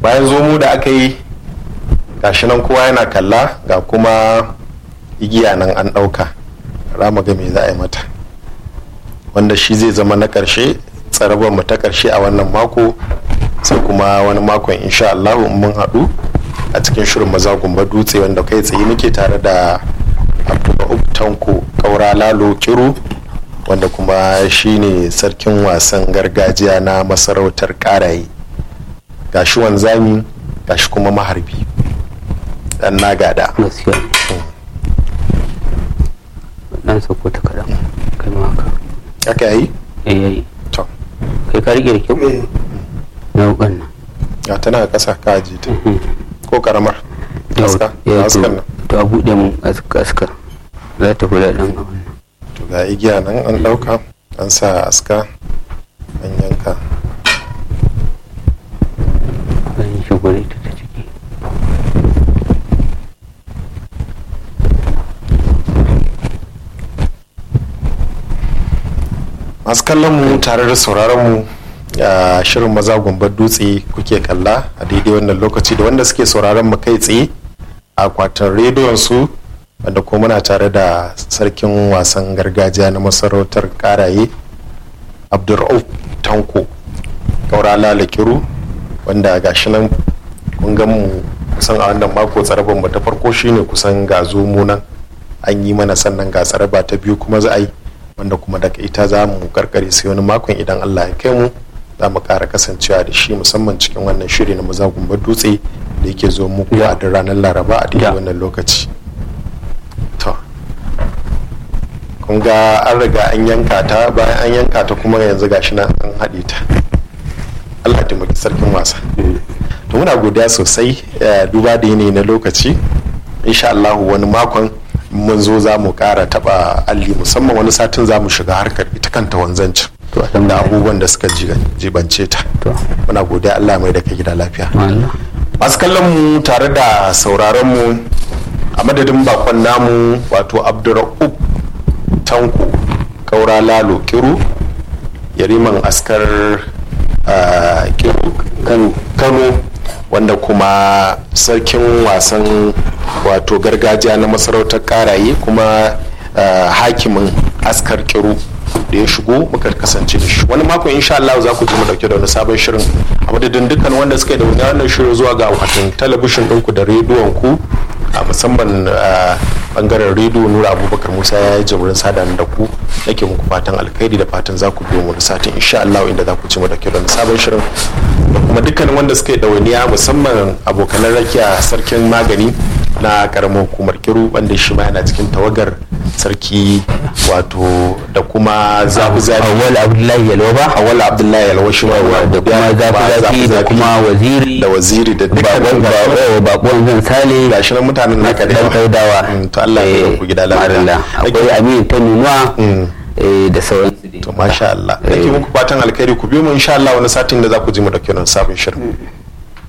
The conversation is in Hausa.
bayan zomo da aka yi gashi nan kowa yana kalla ga kuma igiya nan an ɗauka rama ga me za a yi mata wanda shi zai zama na ƙarshe tsarabar mu ta ƙarshe a wannan mako sai kuma wani makon insha Allah mun haɗu a cikin shirin maza gumba dutse wanda kai tsaye muke tare da abdulrahman tanko kaura lalo kiru wanda kuma shine sarkin wasan gargajiya na masarautar karaye gashi wanzami gashi kuma maharbi dan na gada gaskiya dan sako ta kaɗan kai ma haka aka yi eh yayi to kai ka rike da kyau na wukan nan ya tana ƙasa ka aji ta ko karamar aska ya askan to nan to a buɗe mun aska aska za ta kula ɗan abin nan to ga igiya nan an ɗauka an sa aska an yanka zan yi shigure ta ta ciki masu kallon mu tare da sauraron mu a shirin maza gumbar dutse kuke kalla a daidai wannan lokaci da wanda suke sauraron mu kai tsaye a akwatin rediyon su wanda kuma muna tare da sarkin wasan gargajiya na masarautar karaye abdurrauf tanko kaura lalakiru wanda gashi nan kun gan mu kusan a wannan mako tsarabar mu ta farko shine kusan ga zomo nan an yi mana sannan ga tsaraba ta biyu kuma za a yi wanda kuma daga ita za mu karkare sai wani makon idan allah ya kai mu za mu kara kasancewa da shi musamman cikin wannan shiri na maza gumbar dutse da yake zo muku a duk ranar laraba a daidai Ya. wannan lokaci to kun ga an riga an yanka ta bayan an yanka ta kuma yanzu gashi nan an haɗe ta allah ya taimaki sarkin wasa to muna godiya sosai eh, duba da yanayi na lokaci insha allahu wani makon mun zo za mu kara taba alli musamman wani satin za mu shiga harkar ita kanta wanzancin to da alhamdulillah abubuwan da suka jiga- jibance ta to muna godiya allah mai da ka gida lafiya Allah masu kallon mu tare da sauraron mu a madadin bakon namu wato abdurra'ub tanko kaura lalo kiru yariman askar ah, kiru Kano kano wanda kuma sarkin wasan wato gargajiya na masarautar karaye kuma ah, hakimin askar kiru da ya shigo muka kasance da shi wani mako insha Allah za ku ji mu dauke da wani sabon shirin a madadin dukkan wanda suka yi da wani wannan shirin zuwa ga akwatin talabishin ɗinku da rediyon ku a musamman ah, bangaren rediyo nura abubakar musa ya yi jamurin sada da ku nake muku fatan alkhairi da fatan za ku biyo mu da satin insha Allah inda za ku ci mu dauke da wani sabon shirin da kuma dukkanin wanda suka yi ɗawainiya musamman abokanan rakiya sarkin magani na karamar hukumar kiru wanda shi ma yana cikin tawagar sarki wato da kuma zafi zafi awwal abdullahi yalwa ba awal abdullahi alwashi ma da kuma zafi zafi da kuma waziri da waziri da bakon dukkanin bakon bakon zan sale gashi nan mutanen naka da dan yawa kaudawa Mm, to Allah ya Eh, ku gida lafiya madalla. akwai amin ta nunuwa eh, da sauransu dai. to masha Allah nake muku fatan alkhairi ku biyo mu insha Allah wani satin da za ku ji mu dauke nan sabon shirin